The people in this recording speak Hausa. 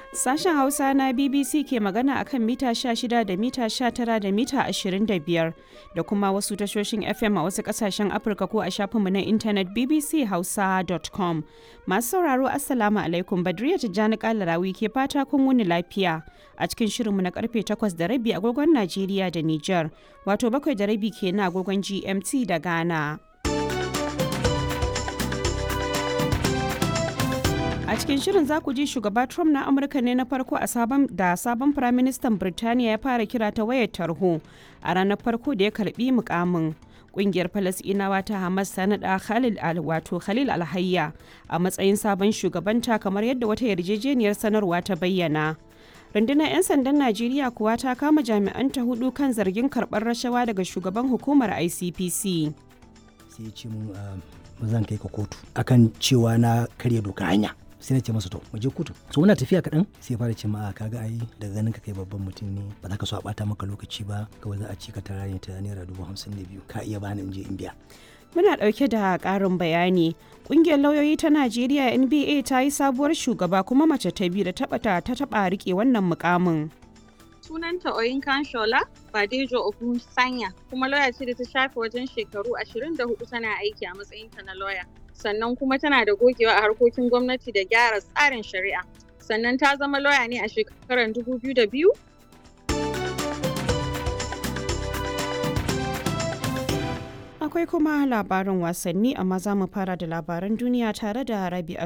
Sashen Hausa na BBC ke magana akan mita 16 da mita 19 da mita 25 da kuma wasu tashoshin FM a wasu kasashen Afirka ko a shafinmu na intanet bbchausa.com. Masu sauraro Assalamu alaikum Badriya Tijjani Kalarawi ke fata kun wuni lafiya a cikin shirinmu na karfe 8 da rabi agogon Najeriya da Nijar, wato bakwai da rabi ke na agogon GMT da Ghana. A cikin shirin za ku ji shugaba Trump na Amurka ne na farko a sabon da sabon firaministan Birtaniya ya fara kira ta wayar tarho a ranar farko da ya karbi mukamin. Kungiyar Falasɗinawa ta Hamas ta naɗa Khalil al wato Khalil Alhayya a matsayin sabon shugabanta kamar yadda wata yarjejeniyar sanarwa ta bayyana. rundunar 'yan sandan najeriya kuwa ta kama jami'anta hudu kan zargin karɓar rashawa daga shugaban hukumar icpc sai ya ce mun ba zan kai ka kotu akan cewa na karya doka hanya sai na ce masa to mu je kotu so muna tafiya kaɗan sai fara ce ma kaga ai daga ganin ka kai babban mutum ne ba za ka so a bata maka lokaci ba kawai za a ci ka tara ne ta naira dubu hamsin da biyu ka iya bani in je in biya muna ɗauke da ƙarin bayani ƙungiyar lauyoyi ta najeriya nba ta yi sabuwar shugaba kuma mace ta biyu da taɓa ta taɓa riƙe wannan mukamin sunanta Oyinkan Shola Badejo Ogun Sanya kuma lauya ce da ta shafe wajen shekaru 24 tana aiki a matsayinta na lauya. Sannan kuma tana da gogewa a harkokin gwamnati da gyara tsarin shari'a. Sannan ta zama lauya ne a shekarar 2002 Akwai kuma labarin wasanni amma za mu fara da labaran duniya tare da Rabi'a